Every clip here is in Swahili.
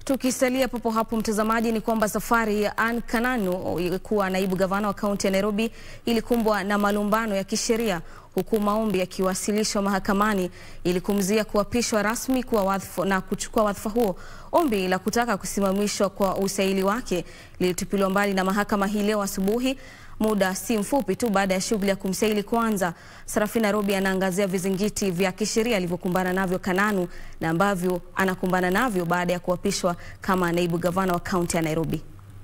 Tukisalia papo hapo mtazamaji, ni kwamba safari ya Anne Kananu kuwa naibu gavana wa kaunti ya Nairobi ilikumbwa na malumbano ya kisheria huku maombi yakiwasilishwa mahakamani ili kumzuia kuapishwa rasmi kuwa wadhifa na kuchukua wadhifa huo. Ombi la kutaka kusimamishwa kwa usaili wake lilitupiliwa mbali na mahakama hii leo asubuhi, muda si mfupi tu baada ya shughuli ya kumsaili kuanza. Sarafina Robi anaangazia vizingiti vya kisheria alivyokumbana navyo Kananu na ambavyo anakumbana navyo baada ya kuapishwa kama naibu gavana wa kaunti ya Nairobi.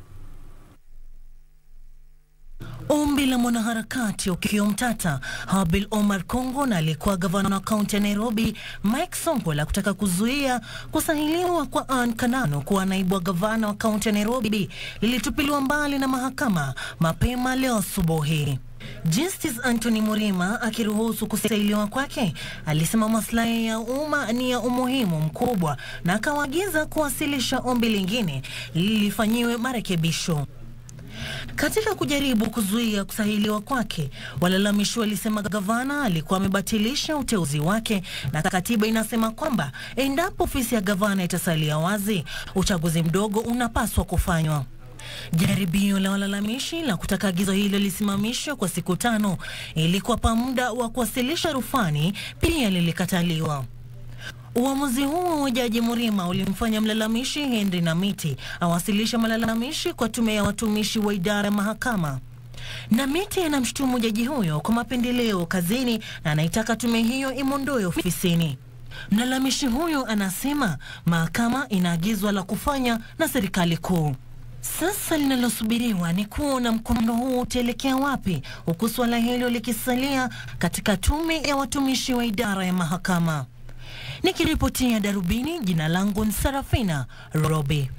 Ombi la mwanaharakati Okiya Mtata, Habil Omar Kongo na aliyekuwa gavana wa kaunti ya Nairobi Mike Sonko la kutaka kuzuia kusahiliwa kwa Anne Kananu kuwa naibu wa gavana wa kaunti ya Nairobi lilitupiliwa mbali na mahakama mapema leo asubuhi. Justice Anthony Murima akiruhusu kusailiwa kwake alisema maslahi ya umma ni ya umuhimu mkubwa na akawaagiza kuwasilisha ombi lingine lilifanyiwe marekebisho. Katika kujaribu kuzuia kusahiliwa kwake, walalamishi walisema gavana alikuwa amebatilisha uteuzi wake, na katiba inasema kwamba endapo ofisi ya gavana itasalia wazi, uchaguzi mdogo unapaswa kufanywa. Jaribio la walalamishi la kutaka agizo hilo lisimamishwe kwa siku tano ili kuwapa muda wa kuwasilisha rufani pia lilikataliwa. Uamuzi huo wa Jaji Murima ulimfanya mlalamishi Henry Namiti awasilisha malalamishi kwa tume ya watumishi wa idara ya mahakama. Namiti anamshutumu jaji huyo kwa mapendeleo kazini na anaitaka tume hiyo imwondoe ofisini. Mlalamishi huyo anasema mahakama inaagizwa la kufanya na serikali kuu. Sasa linalosubiriwa ni kuona mkondo huo utaelekea wapi, huku suala hilo likisalia katika tume ya watumishi wa idara ya mahakama. Nikiripotia Darubini, jina langu ni Sarafina Robi.